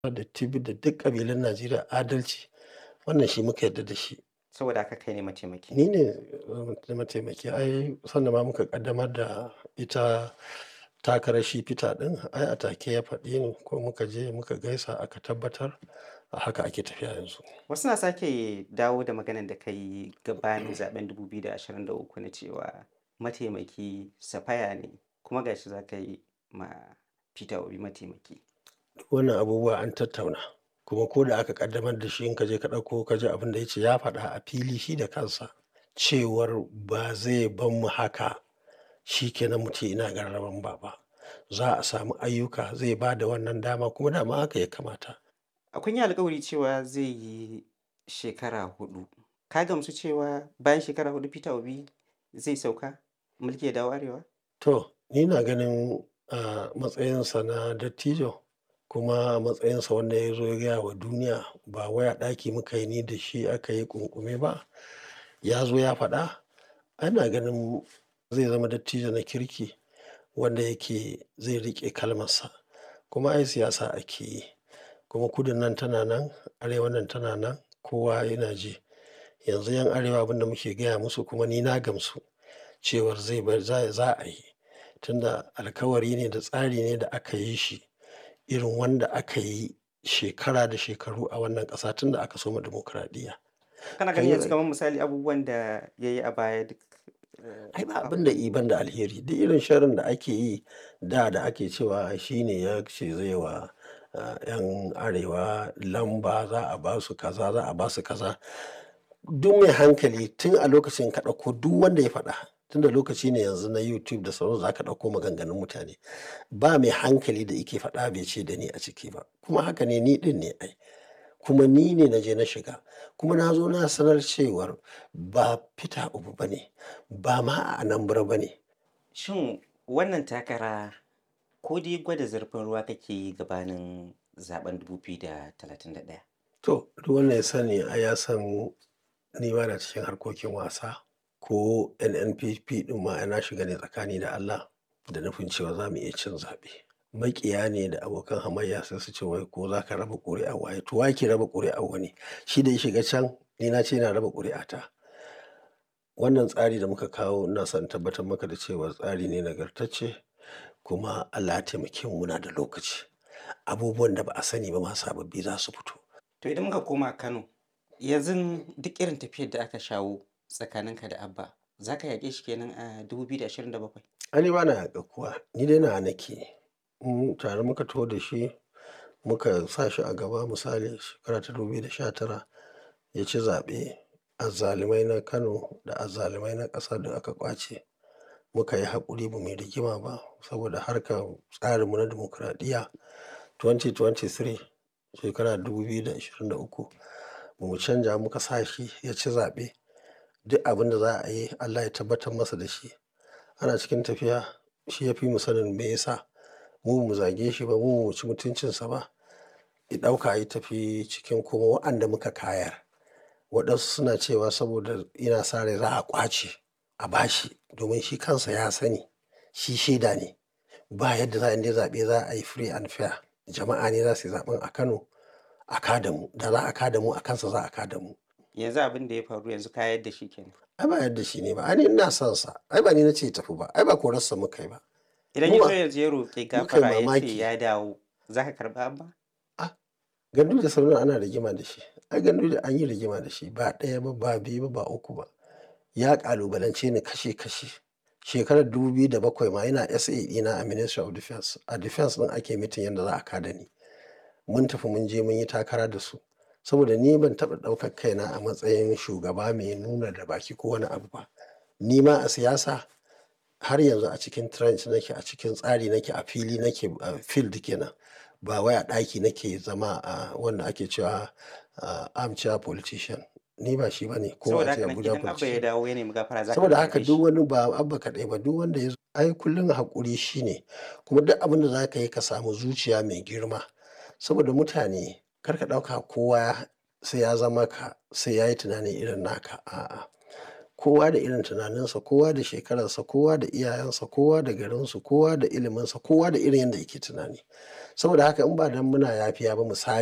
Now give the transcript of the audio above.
da Tibi da duk ƙabilun Najeriya adalci. Wannan shi muka yarda da shi. Saboda haka kai ne mataimaki. Ni ne mataimaki. Ai sanda ma muka ƙaddamar da ita takarar shi Peter ɗin, ai a take ya faɗi ni ko muka je muka gaisa aka tabbatar. A haka ake tafiya yanzu. Wasu na sake dawo da maganar da ka yi gabanin zaɓen 2023 na cewa mataimaki Safaya ne kuma ga shi za ka yi ma Peter Obi mataimaki. Wannan abubuwa an tattauna. Kuma ko da aka ƙaddamar da shi in ka je ka ɗauko ka ji abin da ya ce ya faɗa a fili shi da kansa cewar ba zai bar mu haka shi ke nan mu ce ina gararan ba ba. Za a samu ayyuka zai ba da wannan dama kuma dama haka ya kamata. Kun yi alkawari cewa zai yi shekara huɗu. Ka gamsu cewa bayan shekara huɗu Peter Obi zai sauka mulki ya dawo Arewa? To, ni na ganin a matsayinsa na dattijo kuma a matsayinsa wanda ya zo ya gaya wa duniya ba wai a ɗaki muka yi ni da shi aka yi ƙunƙume ba. Ya zo ya faɗa. Ana ganin zai zama dattijo na kirki wanda yake zai riƙe kalmarsa. Kuma ai siyasa ake yi. Kuma kudun nan tana nan, arewan nan tana nan, kowa yana ji. Yanzu 'yan arewa abin da muke gaya musu kuma ni na gamsu cewar zai bar za a yi. Tunda alkawari ne da tsari ne da aka yi shi irin wanda aka yi shekara da shekaru a wannan ƙasa tun da aka soma dimokuraɗiyya. Kana ganin yanzu kamar misali abubuwan da ya yi a baya duk. Ai ba abin da i ban da alheri. Duk irin sharrin da ake yi da da ake cewa shi ne ya ce zai wa 'yan arewa lamba za a ba su kaza za a ba su kaza. Duk mai hankali tun a lokacin ka ɗauko duk wanda ya faɗa. Tunda lokaci ne yanzu na YouTube da sauransu za ka ɗauko maganganun mutane. Ba mai hankali da yake faɗa bai ce da ni a ciki ba. Kuma haka ne ni ɗin ne ai. Kuma ni ne na je na shiga. Kuma na zo na sanar cewar ba Peter Obi ba ne, ba ma a Anambra ba ne. Shin wannan takara ko dai gwada zurfin ruwa kake yi gabanin zaɓen 2031? To, duk wanda ya sani ai ya san ni ba na cikin harkokin wasa ko NNPP ɗin ma ai na shiga ne tsakani da Allah da nufin cewa za mu iya cin zaɓe. Maƙiya ne da abokan hamayya sai su ce wai ko za ka raba ƙuri'ar waye. To wa yake raba ƙuri'ar wani? Shi da ya shiga can ni na ce ina raba ƙuri'ata. Wannan tsari da muka kawo ina son in tabbatar maka da cewa tsari ne nagartacce kuma Allah ya taimake mu muna da lokaci. Abubuwan da ba a sani ba ma sababbi za su fito. To idan muka koma Kano, yanzu duk irin tafiyar da aka shawo tsakaninka da Abba, za ka yaƙe shi kenan a 2027? Ai ni ba na yaƙar kowa. Ni dai nawa nake. Mm, tare muka taho da shi muka sa shi a gaba misali shekara ta 2019 ya ci zaɓe. Azzalumai na Kano da azzalumai na ƙasa duk aka ƙwace. Muka yi haƙuri ba mu yi rigima ba saboda harkar tsarinmu na dimokuraɗiyya 2023 shekara 2023 ba mu canja muka sa shi ya ci zaɓe. Duk abin da za a yi Allah ya tabbatar masa da shi. Ana cikin tafiya shi ya fi mu sanin me ya sa. Mu ba mu zage shi ba, mu ba mu ci mutuncinsa ba. Ya ɗauka ya tafi cikin kuma wa'anda muka kayar. Waɗansu suna cewa saboda yana sa rai za a ƙwace a ba shi domin shi kansa ya sani. Shi shaida ne. Ba yadda za a yi zaɓe za a yi free and fair. Jama'a ne za su yi zaɓen a Kano a ka da mu. Da za a ka da mu a kansa za a ka da mu. Yanzu abin da ya faru yanzu ka yadda shi kenan. Ai ba yadda shi ne ba. Ai ni ina son sa. Ai ba ni na ce ya tafi ba. Ai ba korarsa muka yi ba. Idan ya zo yanzu ya roƙi gafara ya ce ya dawo, za ka karɓa Abba? Ah, Gandu da Sardauna ana rigima da shi. Ai Gandu da an yi rigima da shi ba ɗaya ba, ba biyu ba, ba uku ba. Ya ƙalubalance ni kashe kashe. Shekarar 2007 ma yana SA ɗina a Ministry of Defence. A Defence ɗin ake mitin yadda za a ka da ni. Mun tafi mun je mun yi takara da su. Saboda ni ban taɓa ɗaukar kaina a matsayin shugaba mai nuna da baki ko wani abu ba. Ni ma a siyasa har yanzu a cikin trench nake, a cikin tsari nake, a fili nake, a field kenan. Ba wai a ɗaki nake zama a wanda ake cewa armchair politician. Ni ba shi ba ne. Ko Saboda a ce haka nan Abuja idan Abba ya politician. dawo ya nemi gafara za ka Saboda karɓe haka shi. duk wani ba Abba kaɗai ba duk wanda ya zo. Ai kullum haƙuri shi ne. Kuma duk abin da za ka yi ka samu zuciya mai girma. Saboda mutane kar ka ɗauka kowa sai ya zama ka sai ya yi tunani irin naka. A'a. kowa da irin tunaninsa, kowa da shekararsa, kowa da iyayensa, kowa da garinsu, kowa da iliminsa, kowa da irin yanda yake tunani. Saboda haka in ba dan muna yafiya ba misali.